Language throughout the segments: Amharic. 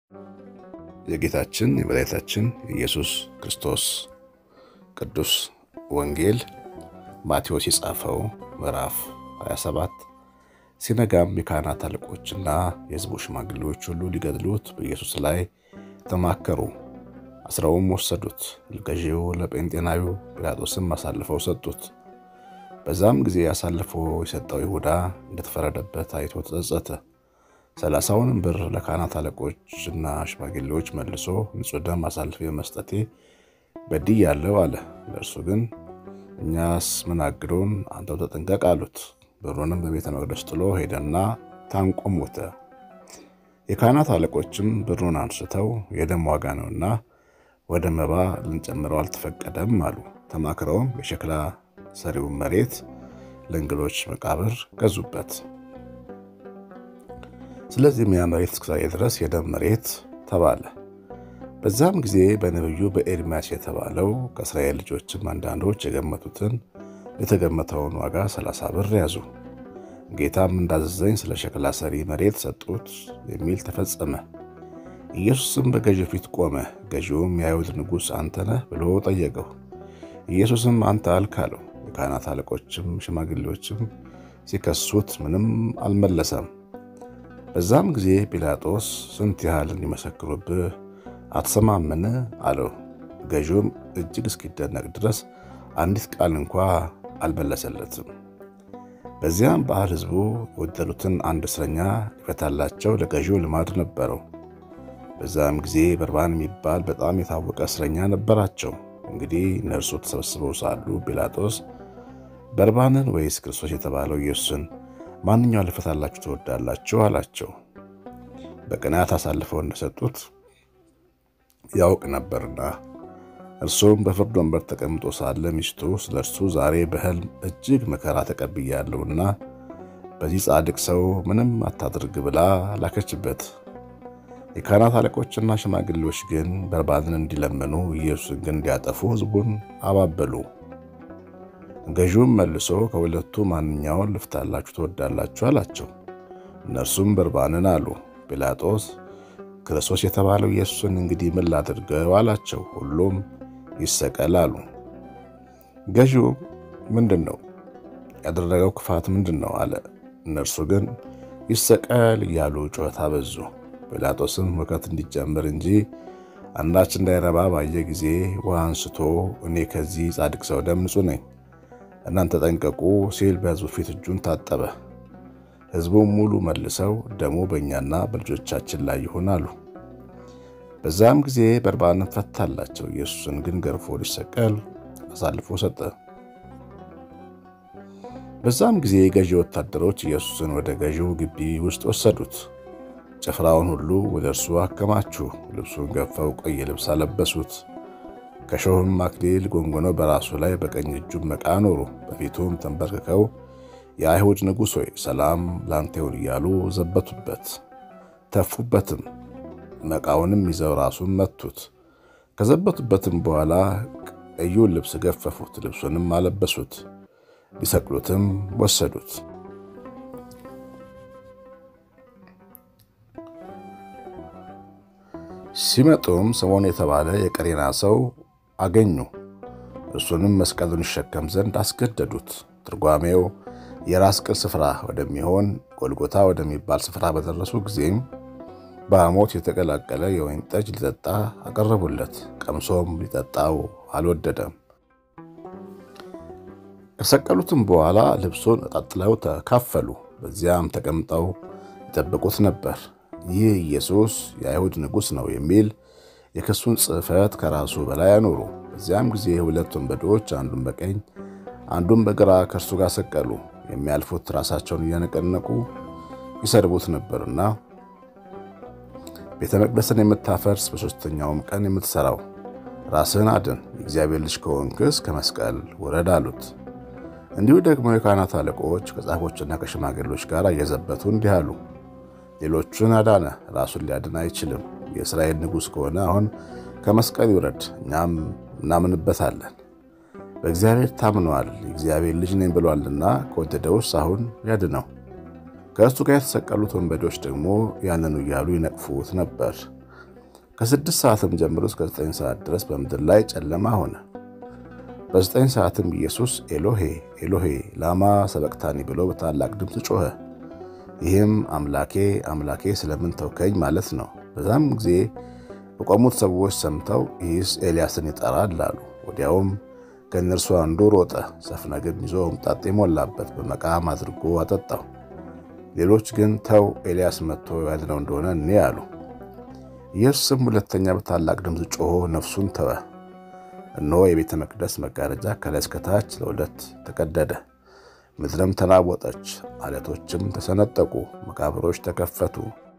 የጌታችን የመድኃኒታችን የኢየሱስ ክርስቶስ ቅዱስ ወንጌል ማቴዎስ የጻፈው ምዕራፍ 27 ሲነጋም የካህናት አለቆችና የሕዝቡ ሽማግሌዎች ሁሉ ሊገድሉት በኢየሱስ ላይ ተማከሩ። አስረውም ወሰዱት። ገዢው ለጴንጤናዊው ጲላጦስም አሳልፈው ሰጡት። በዛም ጊዜ አሳልፎ የሰጠው ይሁዳ እንደተፈረደበት አይቶ ተጸጸተ። ሰላሳውንም ብር ለካህናት አለቆችና ሽማግሌዎች መልሶ ንጹሕ ደም አሳልፌ መስጠቴ በድያለሁ አለ። ለእርሱ ግን እኛስ ምን አግዶን? አንተው ተጠንቀቅ አሉት። ብሩንም በቤተ መቅደስ ጥሎ ሄደና ታንቆ ሞተ። የካህናት አለቆችም ብሩን አንስተው የደም ዋጋ ነውና ወደ መባ ልንጨምረው አልተፈቀደም አሉ። ተማክረውም የሸክላ ሰሪውን መሬት ለእንግዶች መቃብር ገዙበት። ስለዚህም ያ መሬት እስከዛሬ ድረስ የደም መሬት ተባለ። በዛም ጊዜ በነቢዩ በኤርምያስ የተባለው ከእስራኤል ልጆችም አንዳንዶች የገመቱትን የተገመተውን ዋጋ ሰላሳ ብር ያዙ። ጌታም እንዳዘዘኝ ስለ ሸክላ ሰሪ መሬት ሰጡት የሚል ተፈጸመ። ኢየሱስም በገዢው ፊት ቆመ። ገዢውም የአይሁድ ንጉሥ አንተ ነህ ብሎ ጠየቀው። ኢየሱስም አንተ አልክ አለው። የካህናት አለቆችም ሽማግሌዎችም ሲከሱት ምንም አልመለሰም። በዛም ጊዜ ጲላጦስ ስንት ያህል እንዲመሰክሩብህ አትሰማምን? አለው። ገዢውም እጅግ እስኪደነቅ ድረስ አንዲት ቃል እንኳ አልመለሰለትም። በዚያም በዓል ሕዝቡ የወደሉትን አንድ እስረኛ ይፈታላቸው ለገዢው ልማድ ነበረው። በዛም ጊዜ በርባን የሚባል በጣም የታወቀ እስረኛ ነበራቸው። እንግዲህ እነርሱ ተሰብስበው ሳሉ ጲላጦስ በርባንን ወይስ ክርስቶስ የተባለው ኢየሱስን ማንኛውን ልፈታላችሁ ትወዳላችሁ? አላቸው። በቅንዓት አሳልፈው እንደሰጡት ያውቅ ነበርና። እርሱም በፍርድ ወንበር ተቀምጦ ሳለ ሚስቱ ስለ እርሱ ዛሬ በሕልም እጅግ መከራ ተቀብያለሁና በዚህ ጻድቅ ሰው ምንም አታድርግ ብላ ላከችበት። የካህናት አለቆችና ሽማግሌዎች ግን በርባንን እንዲለምኑ ኢየሱስን ግን እንዲያጠፉ ሕዝቡን አባበሉ። ገዢውም መልሶ ከሁለቱ ማንኛውን ልፍታላችሁ ትወዳላችሁ? አላቸው። እነርሱም በርባንን አሉ። ጲላጦስ ክርስቶስ የተባለው ኢየሱስን እንግዲህ ምን ላድርገው? አላቸው። ሁሉም ይሰቀል አሉ። ገዢው ምንድን ነው ያደረገው ክፋት ምንድን ነው አለ። እነርሱ ግን ይሰቀል እያሉ ጩኸት አበዙ። ጲላጦስም ሁከት እንዲጀምር እንጂ አንዳች እንዳይረባ ባየ ጊዜ ውሃ አንስቶ እኔ ከዚህ ጻድቅ ሰው ደም ንጹሕ ነኝ እናንተ ጠንቀቁ ሲል በሕዝቡ ፊት እጁን ታጠበ። ሕዝቡም ሙሉ መልሰው ደሙ በእኛና በልጆቻችን ላይ ይሁን አሉ። በዛም ጊዜ በርባንን ፈታላቸው። ኢየሱስን ግን ገርፎ ሊሰቀል አሳልፎ ሰጠ። በዛም ጊዜ የገዢ ወታደሮች ኢየሱስን ወደ ገዢው ግቢ ውስጥ ወሰዱት። ጭፍራውን ሁሉ ወደ እርሱ አከማቹ። ልብሱን ገፈው ቀይ ልብስ አለበሱት። ከሾህም አክሊል ጎንጎነው በራሱ ላይ በቀኝ እጁም መቃ ኖሩ። በፊቱም ተንበርክከው የአይሁድ ንጉሥ ሆይ ሰላም ላንተ ይሁን እያሉ ዘበቱበት፣ ተፉበትም። መቃውንም ይዘው ራሱን መቱት። ከዘበቱበትም በኋላ ቀዩን ልብስ ገፈፉት፣ ልብሱንም አለበሱት። ሊሰቅሉትም ወሰዱት። ሲመጡም ስምዖን የተባለ የቀሬና ሰው አገኙ። እርሱንም መስቀሉን ይሸከም ዘንድ አስገደዱት። ትርጓሜው የራስ ቅል ስፍራ ወደሚሆን ጎልጎታ ወደሚባል ስፍራ በደረሱ ጊዜም በሐሞት የተቀላቀለ የወይን ጠጅ ሊጠጣ አቀረቡለት። ቀምሶም ሊጠጣው አልወደደም። ከሰቀሉትም በኋላ ልብሱን ቀጥለው ተካፈሉ። በዚያም ተቀምጠው ይጠብቁት ነበር። ይህ ኢየሱስ የአይሁድ ንጉሥ ነው የሚል የክሱን ጽሕፈት ከራሱ በላይ አኖሩ። በዚያም ጊዜ ሁለት ወንበዶች አንዱን በቀኝ አንዱን በግራ ከእርሱ ጋር ሰቀሉ። የሚያልፉት ራሳቸውን እያነቀነቁ ይሰድቡት ነበርና ቤተ መቅደስን የምታፈርስ በሦስተኛውም ቀን የምትሠራው ራስህን አድን፣ የእግዚአብሔር ልጅ ከሆንክስ ከመስቀል ውረድ አሉት። እንዲሁ ደግሞ የካህናት አለቆች ከጻፎችና ከሽማግሌዎች ጋር እየዘበቱ እንዲህ አሉ ሌሎቹን አዳነ፣ ራሱን ሊያድን አይችልም። የእስራኤል ንጉሥ ከሆነ አሁን ከመስቀል ይውረድ፣ እኛም እናምንበታለን። በእግዚአብሔር ታምነዋል፣ የእግዚአብሔር ልጅ ነኝ ብሏልና ከወደደውስ አሁን ያድነው። ከእርሱ ጋር የተሰቀሉት ወንበዴዎች ደግሞ ያንኑ እያሉ ይነቅፉት ነበር። ከስድስት ሰዓትም ጀምሮ እስከ ዘጠኝ ሰዓት ድረስ በምድር ላይ ጨለማ ሆነ። በዘጠኝ ሰዓትም ኢየሱስ ኤሎሄ ኤሎሄ ላማ ሰበቅታኒ ብሎ በታላቅ ድምፅ ጮኸ። ይህም አምላኬ አምላኬ ስለምን ተውከኝ ማለት ነው። በዛም ጊዜ የቆሙት ሰዎች ሰምተው ይህስ ኤልያስን ይጠራል አሉ። ወዲያውም ከእነርሱ አንዱ ሮጠ፣ ሰፍነግም ይዞ ሆምጣጤ ሞላበት፣ በመቃም አድርጎ አጠጣው። ሌሎች ግን ተው ኤልያስ መጥቶ ያድነው እንደሆነ እኔ አሉ። ኢየሱስም ሁለተኛ በታላቅ ድምፅ ጮሆ ነፍሱን ተወ። እነሆ የቤተ መቅደስ መጋረጃ ከላይ እስከታች ለሁለት ተቀደደ። ምድርም ተናወጠች፣ አለቶችም ተሰነጠቁ፣ መቃብሮች ተከፈቱ።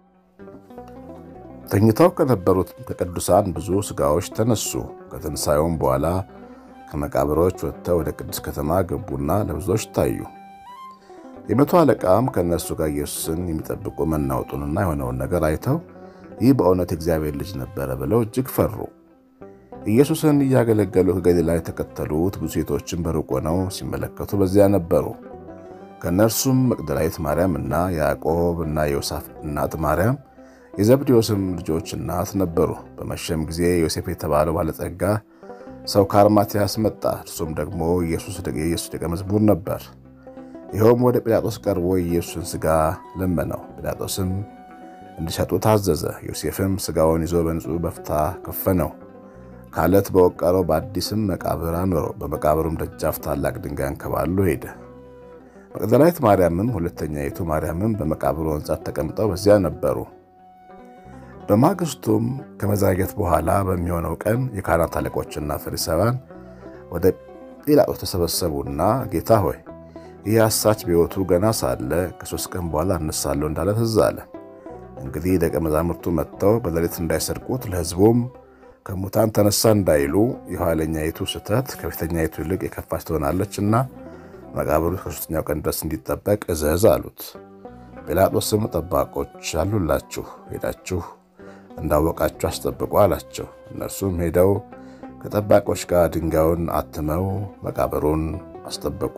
ተኝተው ከነበሩት ከቅዱሳን ብዙ ሥጋዎች ተነሱ። ከትንሣኤውም በኋላ ከመቃብሮች ወጥተው ወደ ቅድስት ከተማ ገቡና ለብዙዎች ታዩ። የመቶ አለቃም ከእነርሱ ጋር ኢየሱስን የሚጠብቁ መናወጡንና የሆነውን ነገር አይተው ይህ በእውነት የእግዚአብሔር ልጅ ነበረ ብለው እጅግ ፈሩ። ኢየሱስን እያገለገሉ ከገሊላ የተከተሉት ብዙ ሴቶችን በሩቅ ሆነው ሲመለከቱ በዚያ ነበሩ። ከእነርሱም መቅደላዊት ማርያም እና ያዕቆብ እና የዮሳፍ እናት ማርያም የዘብዴዎስም ልጆች እናት ነበሩ። በመሸም ጊዜ ዮሴፍ የተባለው ባለጸጋ ሰው ከአርማትያስ መጣ። እርሱም ደግሞ የኢየሱስ ደቀ መዝሙር ነበር። ይኸውም ወደ ጲላጦስ ቀርቦ የኢየሱስን ሥጋ ለመነው። ጲላጦስም እንዲሰጡ ታዘዘ። ዮሴፍም ሥጋውን ይዞ በንጹሕ በፍታ ከፈነው፣ ከዓለት በወቀረው በአዲስም መቃብር አኖረው። በመቃብሩም ደጃፍ ታላቅ ድንጋይ አንከባሎ ሄደ። መቅደላዊት ማርያምም ሁለተኛይቱ ማርያምም በመቃብሩ አንጻር ተቀምጠው በዚያ ነበሩ። በማግስቱም ከመዛጌት በኋላ በሚሆነው ቀን የካህናት አለቆችና ፈሪሳውያን ወደ ጲላጦስ ተሰበሰቡና ጌታ ሆይ ይህ አሳች በሕይወቱ ገና ሳለ ከሦስት ቀን በኋላ እነሳለሁ እንዳለ ትዝ አለ። እንግዲህ ደቀ መዛሙርቱ መጥተው በሌሊት እንዳይሰርቁት ለሕዝቡም ከሙታን ተነሳ እንዳይሉ የኋለኛይቱ ስህተት ከፊተኛይቱ ይልቅ የከፋች ትሆናለችና መቃብሩ ከሦስተኛው ቀን ድረስ እንዲጠበቅ እዘዝ አሉት። ጲላጦስም ጠባቆች አሉላችሁ፣ ሄዳችሁ እንዳወቃችሁ አስጠብቁ አላቸው። እነርሱም ሄደው ከጠባቆች ጋር ድንጋዩን አትመው መቃብሩን አስጠበቁ።